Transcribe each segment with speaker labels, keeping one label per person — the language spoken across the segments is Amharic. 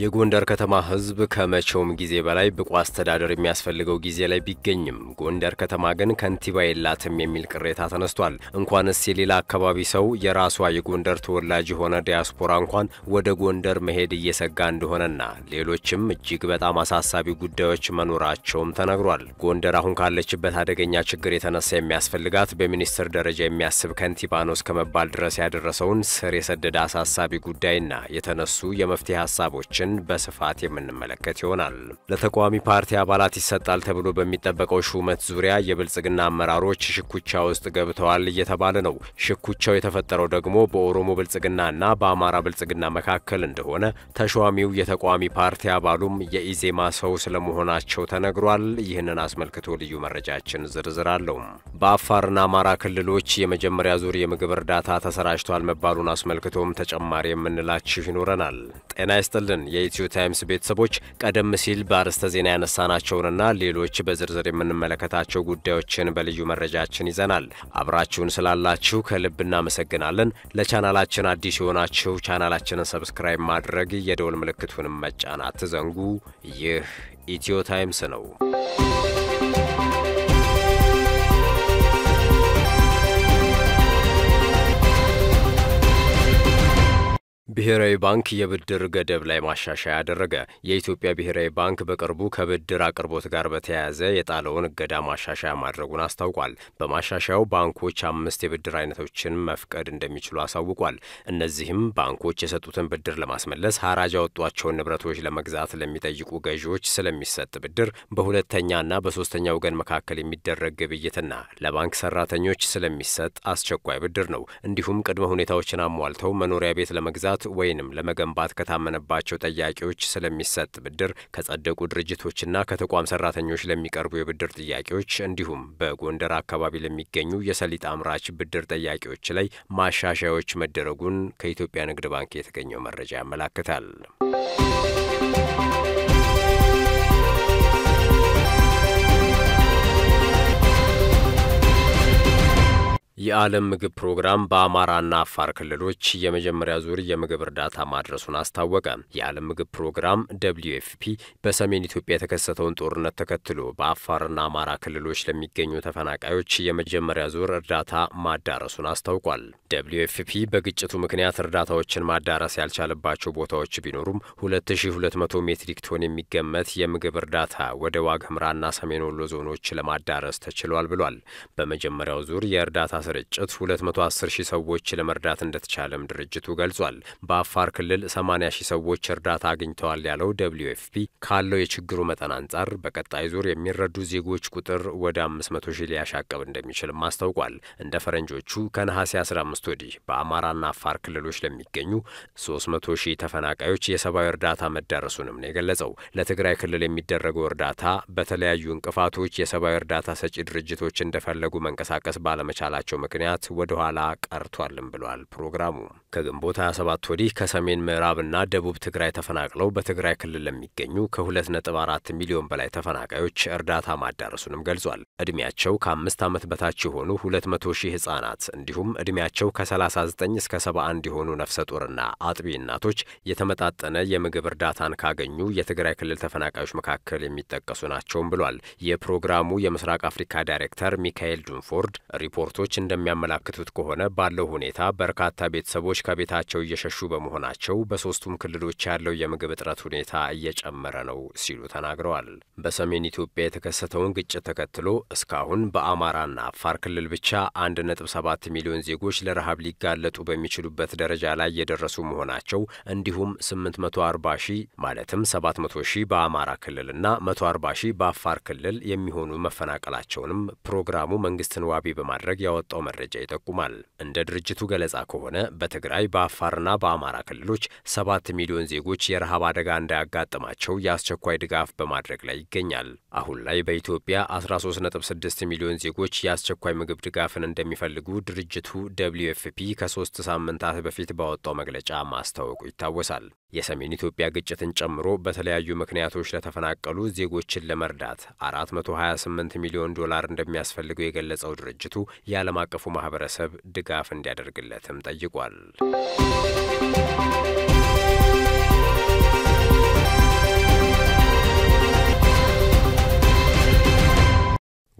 Speaker 1: የጎንደር ከተማ ሕዝብ ከመቼውም ጊዜ በላይ ብቁ አስተዳደር የሚያስፈልገው ጊዜ ላይ ቢገኝም ጎንደር ከተማ ግን ከንቲባ የላትም የሚል ቅሬታ ተነስቷል። እንኳንስ የሌላ አካባቢ ሰው የራሷ የጎንደር ተወላጅ የሆነ ዲያስፖራ እንኳን ወደ ጎንደር መሄድ እየሰጋ እንደሆነና ሌሎችም እጅግ በጣም አሳሳቢ ጉዳዮች መኖራቸውም ተነግሯል። ጎንደር አሁን ካለችበት አደገኛ ችግር የተነሳ የሚያስፈልጋት በሚኒስትር ደረጃ የሚያስብ ከንቲባ ነው እስከ መባል ድረስ ያደረሰውን ስር የሰደደ አሳሳቢ ጉዳይና የተነሱ የመፍትሄ ሀሳቦችን በስፋት የምንመለከት ይሆናል። ለተቃዋሚ ፓርቲ አባላት ይሰጣል ተብሎ በሚጠበቀው ሹመት ዙሪያ የብልጽግና አመራሮች ሽኩቻ ውስጥ ገብተዋል እየተባለ ነው። ሽኩቻው የተፈጠረው ደግሞ በኦሮሞ ብልጽግናና በአማራ ብልጽግና መካከል እንደሆነ ተሿሚው የተቃዋሚ ፓርቲ አባሉም የኢዜማ ሰው ስለመሆናቸው ተነግሯል። ይህንን አስመልክቶ ልዩ መረጃችን ዝርዝር አለው። በአፋርና አማራ ክልሎች የመጀመሪያ ዙር የምግብ እርዳታ ተሰራጭቷል መባሉን አስመልክቶም ተጨማሪ የምንላችሁ ይኖረናል። ጤና ይስጥልን የኢትዮ ታይምስ ቤተሰቦች፣ ቀደም ሲል በአርዕስተ ዜና ያነሳናቸውንና ሌሎች በዝርዝር የምንመለከታቸው ጉዳዮችን በልዩ መረጃችን ይዘናል። አብራችሁን ስላላችሁ ከልብ እናመሰግናለን። ለቻናላችን አዲስ የሆናችሁ ቻናላችንን ሰብስክራይብ ማድረግ የደወል ምልክቱንም መጫን አትዘንጉ። ይህ ኢትዮ ታይምስ ነው። ብሔራዊ ባንክ የብድር ገደብ ላይ ማሻሻያ አደረገ። የኢትዮጵያ ብሔራዊ ባንክ በቅርቡ ከብድር አቅርቦት ጋር በተያያዘ የጣለውን እገዳ ማሻሻያ ማድረጉን አስታውቋል። በማሻሻያው ባንኮች አምስት የብድር አይነቶችን መፍቀድ እንደሚችሉ አሳውቋል። እነዚህም ባንኮች የሰጡትን ብድር ለማስመለስ ሐራጅ ያወጧቸውን ንብረቶች ለመግዛት ለሚጠይቁ ገዢዎች ስለሚሰጥ ብድር፣ በሁለተኛና በሶስተኛ ወገን መካከል የሚደረግ ግብይትና ለባንክ ሰራተኞች ስለሚሰጥ አስቸኳይ ብድር ነው። እንዲሁም ቅድመ ሁኔታዎችን አሟልተው መኖሪያ ቤት ለመግዛት ወይንም ለመገንባት ከታመነባቸው ጠያቂዎች ስለሚሰጥ ብድር፣ ከጸደቁ ድርጅቶችና ከተቋም ሰራተኞች ለሚቀርቡ የብድር ጥያቄዎች እንዲሁም በጎንደር አካባቢ ለሚገኙ የሰሊጥ አምራች ብድር ጠያቂዎች ላይ ማሻሻያዎች መደረጉን ከኢትዮጵያ ንግድ ባንክ የተገኘው መረጃ ያመላክታል። የዓለም ምግብ ፕሮግራም በአማራና አፋር ክልሎች የመጀመሪያ ዙር የምግብ እርዳታ ማድረሱን አስታወቀ። የዓለም ምግብ ፕሮግራም ደብልዩ ኤፍፒ በሰሜን ኢትዮጵያ የተከሰተውን ጦርነት ተከትሎ በአፋርና አማራ ክልሎች ለሚገኙ ተፈናቃዮች የመጀመሪያ ዙር እርዳታ ማዳረሱን አስታውቋል። ደብልዩ ኤፍፒ በግጭቱ ምክንያት እርዳታዎችን ማዳረስ ያልቻለባቸው ቦታዎች ቢኖሩም 2200 ሜትሪክ ቶን የሚገመት የምግብ እርዳታ ወደ ዋግ ኽምራና ሰሜን ወሎ ዞኖች ለማዳረስ ተችሏል ብሏል። በመጀመሪያው ዙር የእርዳታ ስርጭት 210 ሺህ ሰዎች ለመርዳት እንደተቻለም ድርጅቱ ገልጿል። በአፋር ክልል 80 ሺህ ሰዎች እርዳታ አግኝተዋል ያለው ደብልዩ ኤፍፒ ካለው የችግሩ መጠን አንጻር በቀጣይ ዙር የሚረዱ ዜጎች ቁጥር ወደ 500 ሺህ ሊያሻቀብ እንደሚችልም አስታውቋል። እንደ ፈረንጆቹ ከነሐሴ 15 ወዲህ በአማራና አፋር ክልሎች ለሚገኙ 300 ሺህ ተፈናቃዮች የሰብአዊ እርዳታ መዳረሱንም ነው የገለጸው። ለትግራይ ክልል የሚደረገው እርዳታ በተለያዩ እንቅፋቶች የሰብአዊ እርዳታ ሰጪ ድርጅቶች እንደፈለጉ መንቀሳቀስ ባለመቻላቸው ምክንያት ወደ ኋላ ቀርቷልም ብሏል። ፕሮግራሙ ከግንቦት 27 ወዲህ ከሰሜን ምዕራብና ደቡብ ትግራይ ተፈናቅለው በትግራይ ክልል ለሚገኙ ከ2.4 ሚሊዮን በላይ ተፈናቃዮች እርዳታ ማዳረሱንም ገልጿል። ዕድሜያቸው ከአምስት ዓመት በታች የሆኑ 200 ሺህ ሕጻናት እንዲሁም ዕድሜያቸው ከ39 እስከ 71 የሆኑ ነፍሰ ጡርና አጥቢ እናቶች የተመጣጠነ የምግብ እርዳታን ካገኙ የትግራይ ክልል ተፈናቃዮች መካከል የሚጠቀሱ ናቸውም ብሏል። የፕሮግራሙ የምስራቅ አፍሪካ ዳይሬክተር ሚካኤል ዱንፎርድ ሪፖርቶች እንደሚያመላክቱት ከሆነ ባለው ሁኔታ በርካታ ቤተሰቦች ከቤታቸው እየሸሹ በመሆናቸው በሶስቱም ክልሎች ያለው የምግብ እጥረት ሁኔታ እየጨመረ ነው ሲሉ ተናግረዋል። በሰሜን ኢትዮጵያ የተከሰተውን ግጭት ተከትሎ እስካሁን በአማራና አፋር ክልል ብቻ 1.7 ሚሊዮን ዜጎች ለረሃብ ሊጋለጡ በሚችሉበት ደረጃ ላይ የደረሱ መሆናቸው እንዲሁም 840 ሺህ ማለትም 700 ሺህ በአማራ ክልልና 140 ሺህ በአፋር ክልል የሚሆኑ መፈናቀላቸውንም ፕሮግራሙ መንግስትን ዋቢ በማድረግ ያወጣው መረጃ ይጠቁማል። እንደ ድርጅቱ ገለጻ ከሆነ በትግራይ በአፋርና በአማራ ክልሎች ሰባት ሚሊዮን ዜጎች የረሃብ አደጋ እንዳያጋጥማቸው የአስቸኳይ ድጋፍ በማድረግ ላይ ይገኛል። አሁን ላይ በኢትዮጵያ 13.6 ሚሊዮን ዜጎች የአስቸኳይ ምግብ ድጋፍን እንደሚፈልጉ ድርጅቱ ደብልዩ ኤፍፒ ከሶስት ሳምንታት በፊት ባወጣው መግለጫ ማስታወቁ ይታወሳል። የሰሜን ኢትዮጵያ ግጭትን ጨምሮ በተለያዩ ምክንያቶች ለተፈናቀሉ ዜጎችን ለመርዳት 428 ሚሊዮን ዶላር እንደሚያስፈልገው የገለጸው ድርጅቱ የዓለም አቀፉ ማህበረሰብ ድጋፍ እንዲያደርግለትም ጠይቋል።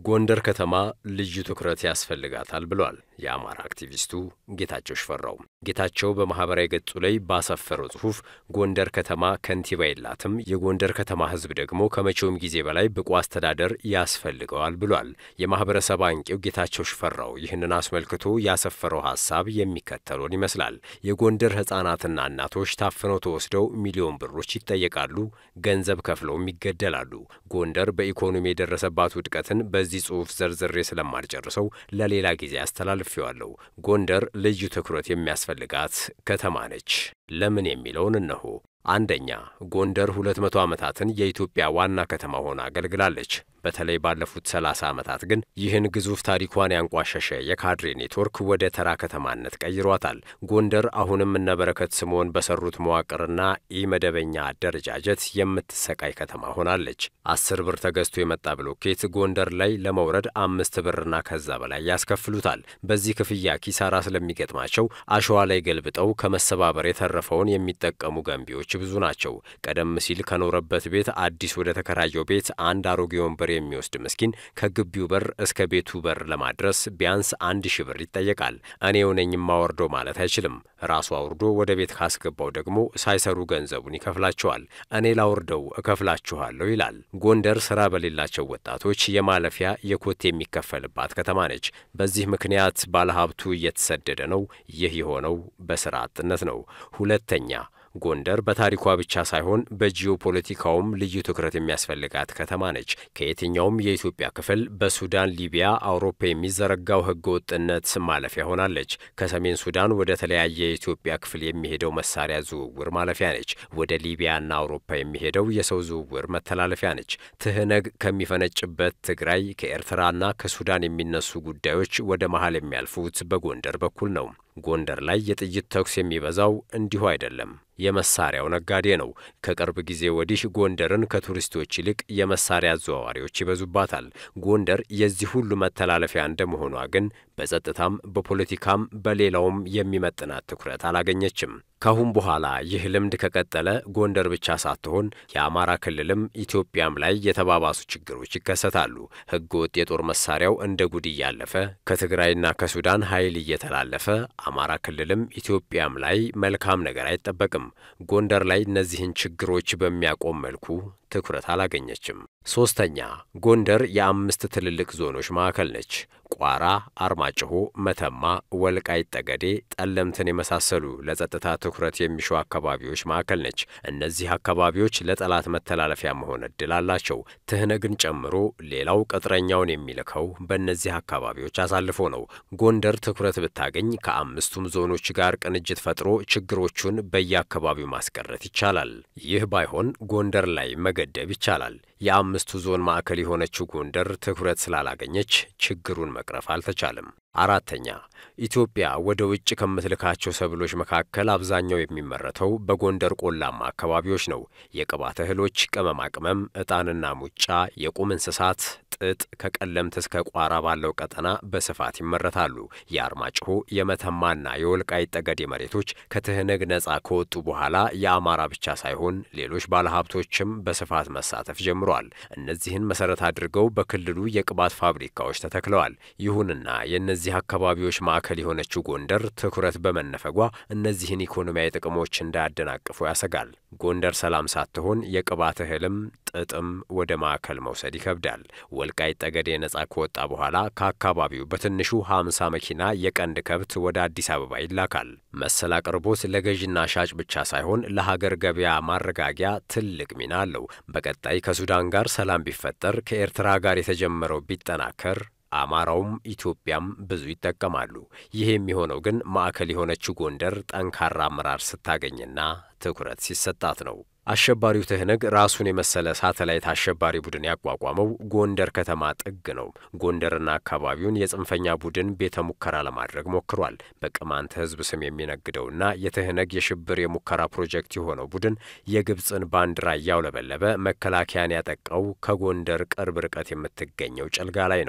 Speaker 1: ጎንደር ከተማ ልዩ ትኩረት ያስፈልጋታል ብሏል የአማራ አክቲቪስቱ ጌታቸው ሽፈራው። ጌታቸው በማኅበራዊ ገጹ ላይ ባሰፈረው ጽሑፍ ጎንደር ከተማ ከንቲባ የላትም፣ የጎንደር ከተማ ሕዝብ ደግሞ ከመቼውም ጊዜ በላይ ብቁ አስተዳደር ያስፈልገዋል ብሏል። የማኅበረሰብ አንቂው ጌታቸው ሽፈራው ይህንን አስመልክቶ ያሰፈረው ሐሳብ የሚከተለውን ይመስላል። የጎንደር ሕፃናትና እናቶች ታፍነው ተወስደው ሚሊዮን ብሮች ይጠየቃሉ፣ ገንዘብ ከፍለውም ይገደላሉ። ጎንደር በኢኮኖሚ የደረሰባት ውድቀትን በዚህ ጽሑፍ ዘርዝሬ ስለማልጨርሰው ለሌላ ጊዜ አስተላልፌዋለሁ። ጎንደር ልዩ ትኩረት የሚያስፈልጋት ከተማ ነች። ለምን የሚለውን እነሆ። አንደኛ ጎንደር ሁለት መቶ ዓመታትን የኢትዮጵያ ዋና ከተማ ሆና አገልግላለች። በተለይ ባለፉት ሰላሳ ዓመታት ግን ይህን ግዙፍ ታሪኳን ያንቋሸሸ የካድሬ ኔትወርክ ወደ ተራ ከተማነት ቀይሯታል። ጎንደር አሁንም እነበረከት ስምዖን በሰሩት መዋቅርና ኢመደበኛ አደረጃጀት የምትሰቃይ ከተማ ሆናለች። አስር ብር ተገዝቶ የመጣ ብሎኬት ጎንደር ላይ ለመውረድ አምስት ብርና ከዛ በላይ ያስከፍሉታል። በዚህ ክፍያ ኪሳራ ስለሚገጥማቸው አሸዋ ላይ ገልብጠው ከመሰባበር የተረፈውን የሚጠቀሙ ገንቢዎች ብዙ ናቸው። ቀደም ሲል ከኖረበት ቤት አዲስ ወደ ተከራየው ቤት አንድ አሮጌ ወንበር የሚወስድ ምስኪን ከግቢው በር እስከ ቤቱ በር ለማድረስ ቢያንስ አንድ ሺህ ብር ይጠየቃል። እኔው ነኝ የማወርደው ማለት አይችልም። ራሱ አውርዶ ወደ ቤት ካስገባው ደግሞ ሳይሰሩ ገንዘቡን ይከፍላቸዋል። እኔ ላውርደው እከፍላችኋለሁ ይላል። ጎንደር ስራ በሌላቸው ወጣቶች የማለፊያ የኮቴ የሚከፈልባት ከተማ ነች። በዚህ ምክንያት ባለሀብቱ እየተሰደደ ነው። ይህ የሆነው በስራ አጥነት ነው። ሁለተኛ ጎንደር በታሪኳ ብቻ ሳይሆን በጂኦፖለቲካውም ልዩ ትኩረት የሚያስፈልጋት ከተማ ነች። ከየትኛውም የኢትዮጵያ ክፍል በሱዳን፣ ሊቢያ፣ አውሮፓ የሚዘረጋው ሕገ ወጥነት ማለፊያ ሆናለች። ከሰሜን ሱዳን ወደ ተለያየ የኢትዮጵያ ክፍል የሚሄደው መሳሪያ ዝውውር ማለፊያ ነች። ወደ ሊቢያና አውሮፓ የሚሄደው የሰው ዝውውር መተላለፊያ ነች። ትህነግ ከሚፈነጭበት ትግራይ፣ ከኤርትራና ከሱዳን የሚነሱ ጉዳዮች ወደ መሀል የሚያልፉት በጎንደር በኩል ነው። ጎንደር ላይ የጥይት ተኩስ የሚበዛው እንዲሁ አይደለም። የመሳሪያው ነጋዴ ነው። ከቅርብ ጊዜ ወዲህ ጎንደርን ከቱሪስቶች ይልቅ የመሳሪያ አዘዋዋሪዎች ይበዙባታል። ጎንደር የዚህ ሁሉ መተላለፊያ እንደመሆኗ ግን በጸጥታም በፖለቲካም በሌላውም የሚመጥናት ትኩረት አላገኘችም። ካሁን በኋላ ይህ ልምድ ከቀጠለ ጎንደር ብቻ ሳትሆን የአማራ ክልልም ኢትዮጵያም ላይ የተባባሱ ችግሮች ይከሰታሉ። ሕገ ወጥ የጦር መሳሪያው እንደ ጉድ እያለፈ ከትግራይና ከሱዳን ኃይል እየተላለፈ አማራ ክልልም ኢትዮጵያም ላይ መልካም ነገር አይጠበቅም። ጎንደር ላይ እነዚህን ችግሮች በሚያቆም መልኩ ትኩረት አላገኘችም። ሶስተኛ ጎንደር የአምስት ትልልቅ ዞኖች ማዕከል ነች። ቋራ፣ አርማጭሆ፣ መተማ፣ ወልቃይት ጠገዴ፣ ጠለምትን የመሳሰሉ ለጸጥታ ትኩረት የሚሹ አካባቢዎች ማዕከል ነች። እነዚህ አካባቢዎች ለጠላት መተላለፊያ መሆን እድል አላቸው። ትህነግን ጨምሮ ሌላው ቅጥረኛውን የሚልከው በእነዚህ አካባቢዎች አሳልፎ ነው። ጎንደር ትኩረት ብታገኝ ከአምስቱም ዞኖች ጋር ቅንጅት ፈጥሮ ችግሮቹን በየአካባቢው ማስቀረት ይቻላል። ይህ ባይሆን ጎንደር ላይ መገደብ ይቻላል። የአምስቱ ዞን ማዕከል የሆነችው ጎንደር ትኩረት ስላላገኘች ችግሩን መቅረፍ አልተቻለም። አራተኛ ኢትዮጵያ ወደ ውጭ ከምትልካቸው ሰብሎች መካከል አብዛኛው የሚመረተው በጎንደር ቆላማ አካባቢዎች ነው። የቅባት እህሎች፣ ቅመማ ቅመም፣ ዕጣንና ሙጫ፣ የቁም እንስሳት፣ ጥጥ ከቀለምት እስከ ቋራ ባለው ቀጠና በስፋት ይመረታሉ። የአርማጭሆ የመተማና የወልቃይት ጠገዴ መሬቶች ከትህነግ ነጻ ከወጡ በኋላ የአማራ ብቻ ሳይሆን ሌሎች ባለሀብቶችም በስፋት መሳተፍ ጀምረዋል። እነዚህን መሰረት አድርገው በክልሉ የቅባት ፋብሪካዎች ተተክለዋል። ይሁንና የእነዚህ አካባቢዎች ማዕከል የሆነችው ጎንደር ትኩረት በመነፈጓ እነዚህን ኢኮኖሚያዊ ጥቅሞች እንዳያደናቅፉ ያሰጋል። ጎንደር ሰላም ሳትሆን የቅባት እህልም ጥጥም ወደ ማዕከል መውሰድ ይከብዳል። ወልቃይት ጠገዴ ነጻ ከወጣ በኋላ ከአካባቢው በትንሹ 50 መኪና የቀንድ ከብት ወደ አዲስ አበባ ይላካል። መሰል አቅርቦት ለገዥና ሻጭ ብቻ ሳይሆን ለሀገር ገበያ ማረጋጊያ ትልቅ ሚና አለው። በቀጣይ ከሱዳን ጋር ሰላም ቢፈጠር፣ ከኤርትራ ጋር የተጀመረው ቢጠናከር አማራውም ኢትዮጵያም ብዙ ይጠቀማሉ። ይህ የሚሆነው ግን ማዕከል የሆነችው ጎንደር ጠንካራ አመራር ስታገኝና ትኩረት ሲሰጣት ነው። አሸባሪው ትህነግ ራሱን የመሰለ ሳተላይት አሸባሪ ቡድን ያቋቋመው ጎንደር ከተማ ጥግ ነው። ጎንደርና አካባቢውን የጽንፈኛ ቡድን ቤተ ሙከራ ለማድረግ ሞክሯል። በቅማንት ሕዝብ ስም የሚነግደውና የትህነግ የሽብር የሙከራ ፕሮጀክት የሆነው ቡድን የግብፅን ባንዲራ እያውለበለበ መከላከያን ያጠቃው ከጎንደር ቅርብ ርቀት የምትገኘው ጨልጋ ላይ ነው።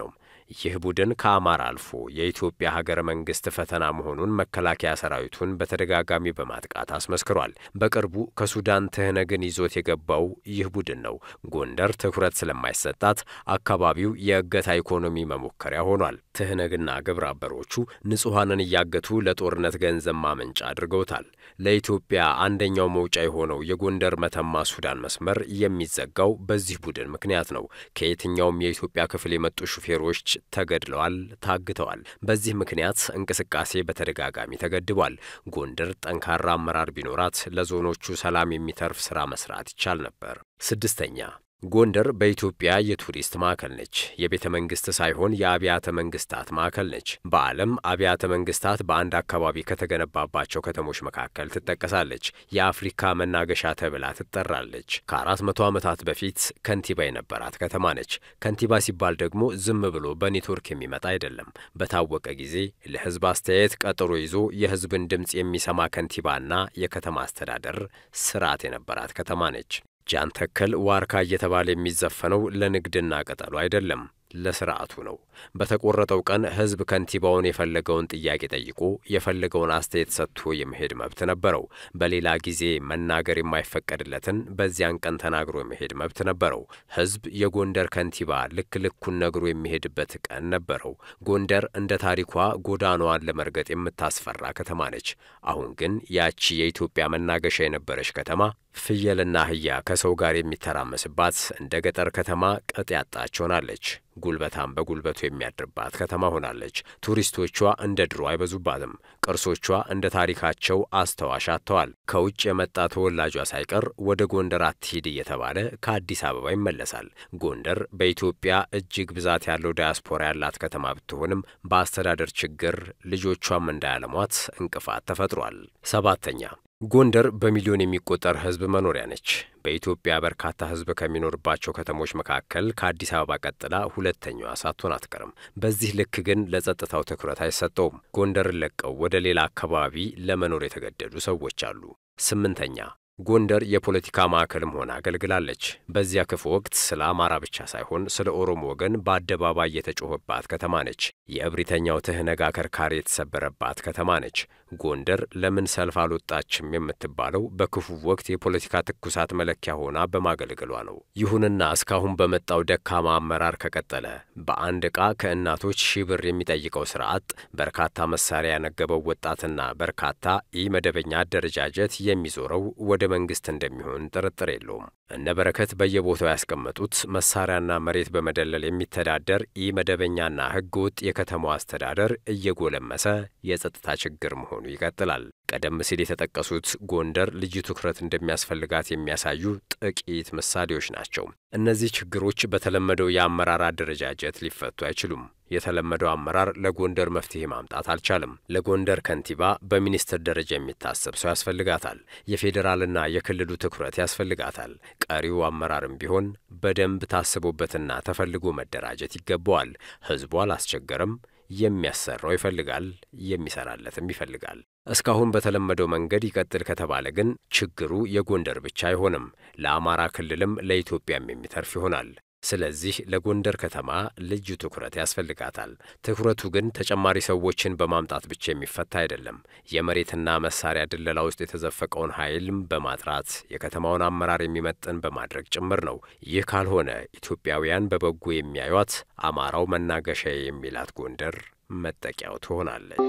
Speaker 1: ይህ ቡድን ከአማራ አልፎ የኢትዮጵያ ሀገረ መንግስት ፈተና መሆኑን መከላከያ ሰራዊቱን በተደጋጋሚ በማጥቃት አስመስክሯል። በቅርቡ ከሱዳን ትህነግን ይዞት የገባው ይህ ቡድን ነው። ጎንደር ትኩረት ስለማይሰጣት አካባቢው የእገታ ኢኮኖሚ መሞከሪያ ሆኗል። ትህነግና ግብረ አበሮቹ ንጹሐንን እያገቱ ለጦርነት ገንዘብ ማመንጫ አድርገውታል። ለኢትዮጵያ አንደኛው መውጫ የሆነው የጎንደር መተማ ሱዳን መስመር የሚዘጋው በዚህ ቡድን ምክንያት ነው። ከየትኛውም የኢትዮጵያ ክፍል የመጡ ሹፌሮች ተገድለዋል፣ ታግተዋል። በዚህ ምክንያት እንቅስቃሴ በተደጋጋሚ ተገድቧል። ጎንደር ጠንካራ አመራር ቢኖራት ለዞኖቹ ሰላም የሚተርፍ ስራ መስራት ይቻል ነበር። ስድስተኛ ጎንደር በኢትዮጵያ የቱሪስት ማዕከል ነች። የቤተ መንግስት ሳይሆን የአብያተ መንግስታት ማዕከል ነች። በዓለም አብያተ መንግስታት በአንድ አካባቢ ከተገነባባቸው ከተሞች መካከል ትጠቀሳለች። የአፍሪካ መናገሻ ተብላ ትጠራለች። ከአራት መቶ ዓመታት በፊት ከንቲባ የነበራት ከተማ ነች። ከንቲባ ሲባል ደግሞ ዝም ብሎ በኔትወርክ የሚመጣ አይደለም። በታወቀ ጊዜ ለህዝብ አስተያየት ቀጠሮ ይዞ የህዝብን ድምፅ የሚሰማ ከንቲባና የከተማ አስተዳደር ስርዓት የነበራት ከተማ ነች። ጃን ተከል ዋርካ እየተባለ የሚዘፈነው ለንግድና ቅጠሉ አይደለም፣ ለስርዓቱ ነው። በተቆረጠው ቀን ህዝብ ከንቲባውን የፈለገውን ጥያቄ ጠይቆ የፈለገውን አስተያየት ሰጥቶ የመሄድ መብት ነበረው። በሌላ ጊዜ መናገር የማይፈቀድለትን በዚያን ቀን ተናግሮ የመሄድ መብት ነበረው። ህዝብ የጎንደር ከንቲባ ልክ ልኩን ነግሮ የሚሄድበት ቀን ነበረው። ጎንደር እንደ ታሪኳ ጎዳናዋን ለመርገጥ የምታስፈራ ከተማ ነች። አሁን ግን ያቺ የኢትዮጵያ መናገሻ የነበረች ከተማ ፍየልና አህያ ከሰው ጋር የሚተራመስባት እንደ ገጠር ከተማ ቅጥ ያጣች ሆናለች። ጉልበታም በጉልበቱ የሚያድርባት ከተማ ሆናለች። ቱሪስቶቿ እንደ ድሮ አይበዙባትም። ቅርሶቿ እንደ ታሪካቸው አስተዋሽ አጥተዋል። ከውጭ የመጣ ተወላጇ ሳይቀር ወደ ጎንደር አትሂድ እየተባለ ከአዲስ አበባ ይመለሳል። ጎንደር በኢትዮጵያ እጅግ ብዛት ያለው ዳያስፖራ ያላት ከተማ ብትሆንም በአስተዳደር ችግር ልጆቿም እንዳያለሟት እንቅፋት ተፈጥሯል። ሰባተኛ ጎንደር በሚሊዮን የሚቆጠር ሕዝብ መኖሪያ ነች። በኢትዮጵያ በርካታ ሕዝብ ከሚኖርባቸው ከተሞች መካከል ከአዲስ አበባ ቀጥላ ሁለተኛዋ ሳትሆን አትቀርም። በዚህ ልክ ግን ለጸጥታው ትኩረት አይሰጠውም። ጎንደርን ለቀው ወደ ሌላ አካባቢ ለመኖር የተገደዱ ሰዎች አሉ። ስምንተኛ ጎንደር የፖለቲካ ማዕከልም ሆና አገልግላለች። በዚያ ክፉ ወቅት ስለ አማራ ብቻ ሳይሆን ስለ ኦሮሞ ወገን በአደባባይ የተጮኸባት ከተማ ነች። የእብሪተኛው ትህነግ አከርካሪ የተሰበረባት ከተማ ነች። ጎንደር ለምን ሰልፍ አልወጣችም የምትባለው በክፉ ወቅት የፖለቲካ ትኩሳት መለኪያ ሆና በማገልገሏ ነው። ይሁንና እስካሁን በመጣው ደካማ አመራር ከቀጠለ በአንድ ዕቃ ከእናቶች ሺህ ብር የሚጠይቀው ስርዓት በርካታ መሳሪያ ያነገበው ወጣትና በርካታ ኢ መደበኛ አደረጃጀት የሚዞረው ወደ መንግስት እንደሚሆን ጥርጥር የለውም። እነ በረከት በየቦታው ያስቀመጡት መሳሪያና መሬት በመደለል የሚተዳደር ኢ መደበኛና ህገ ወጥ የከተማው አስተዳደር እየጎለመሰ የጸጥታ ችግር መሆኑ ይቀጥላል። ቀደም ሲል የተጠቀሱት ጎንደር ልዩ ትኩረት እንደሚያስፈልጋት የሚያሳዩ ጥቂት ምሳሌዎች ናቸው። እነዚህ ችግሮች በተለመደው የአመራር አደረጃጀት ሊፈቱ አይችሉም። የተለመደው አመራር ለጎንደር መፍትሄ ማምጣት አልቻለም። ለጎንደር ከንቲባ በሚኒስትር ደረጃ የሚታሰብ ሰው ያስፈልጋታል። የፌዴራልና የክልሉ ትኩረት ያስፈልጋታል። ቀሪው አመራርም ቢሆን በደንብ ታስቦበትና ተፈልጎ መደራጀት ይገባዋል። ህዝቡ አላስቸገረም። የሚያሰራው ይፈልጋል፣ የሚሰራለትም ይፈልጋል። እስካሁን በተለመደው መንገድ ይቀጥል ከተባለ ግን ችግሩ የጎንደር ብቻ አይሆንም፣ ለአማራ ክልልም ለኢትዮጵያም የሚተርፍ ይሆናል። ስለዚህ ለጎንደር ከተማ ልዩ ትኩረት ያስፈልጋታል። ትኩረቱ ግን ተጨማሪ ሰዎችን በማምጣት ብቻ የሚፈታ አይደለም። የመሬትና መሳሪያ ድለላ ውስጥ የተዘፈቀውን ኃይልም በማጥራት የከተማውን አመራር የሚመጥን በማድረግ ጭምር ነው። ይህ ካልሆነ ኢትዮጵያውያን በበጎ የሚያዩት አማራው መናገሻ የሚላት ጎንደር መጠቂያው ትሆናለች።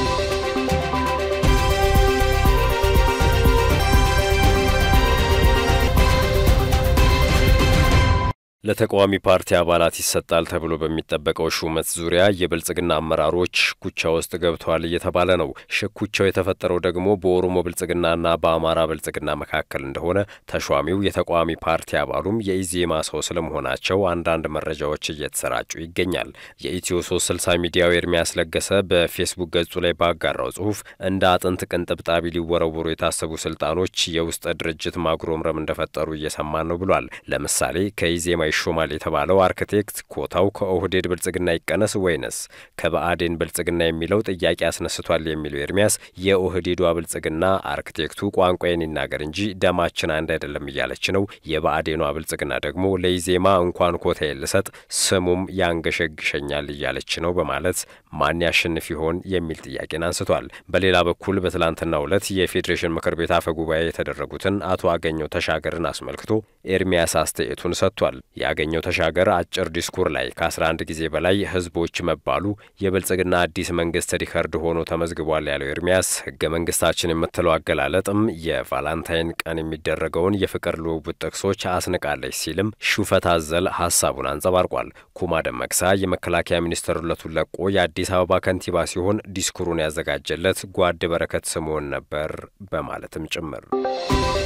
Speaker 1: ለተቃዋሚ ፓርቲ አባላት ይሰጣል ተብሎ በሚጠበቀው ሹመት ዙሪያ የብልጽግና አመራሮች ሽኩቻ ውስጥ ገብተዋል እየተባለ ነው። ሽኩቻው የተፈጠረው ደግሞ በኦሮሞ ብልጽግናና በአማራ ብልጽግና መካከል እንደሆነ ተሿሚው የተቃዋሚ ፓርቲ አባሉም የኢዜማ ሰው ስለመሆናቸው አንዳንድ መረጃዎች እየተሰራጩ ይገኛል። የኢትዮ 360 ሚዲያው ኤርሚያስ ለገሰ በፌስቡክ ገጹ ላይ ባጋራው ጽሁፍ እንደ አጥንት ቅንጥብጣቢ ሊወረወሩ የታሰቡ ስልጣኖች የውስጥ ድርጅት ማጉረምረም እንደፈጠሩ እየሰማን ነው ብሏል። ለምሳሌ ከኢዜማ ይሾማል የተባለው አርክቴክት ኮታው ከኦህዴድ ብልጽግና ይቀነስ ወይንስ ከብአዴን ብልጽግና የሚለው ጥያቄ አስነስቷል የሚለው ኤርሚያስ የኦህዴዷ ብልጽግና አርክቴክቱ ቋንቋዬን ይናገር እንጂ ደማችን አንድ አይደለም እያለች ነው። የብአዴኗ ብልጽግና ደግሞ ለኢዜማ እንኳን ኮታ ልሰጥ ስሙም ያንገሸግሸኛል እያለች ነው በማለት ማን ያሸንፍ ይሆን የሚል ጥያቄን አንስቷል። በሌላ በኩል በትላንትናው ዕለት የፌዴሬሽን ምክር ቤት አፈ ጉባኤ የተደረጉትን አቶ አገኘው ተሻገርን አስመልክቶ ኤርሚያስ አስተያየቱን ሰጥቷል። የአገኘው ተሻገር አጭር ዲስኩር ላይ ከ11 ጊዜ በላይ ህዝቦች መባሉ የብልጽግና አዲስ መንግስት ሪከርድ ሆኖ ተመዝግቧል ያለው ኤርሚያስ ህገ መንግስታችን የምትለው አገላለጥም የቫላንታይን ቀን የሚደረገውን የፍቅር ልውውጥ ጥቅሶች አስንቃለች ሲልም ሹፈት አዘል ሀሳቡን አንጸባርቋል። ኩማ ደመቅሳ የመከላከያ ሚኒስትርነቱን ለቆ የአዲስ አበባ ከንቲባ ሲሆን ዲስኩሩን ያዘጋጀለት ጓድ በረከት ስምዖን ነበር በማለትም ጭምር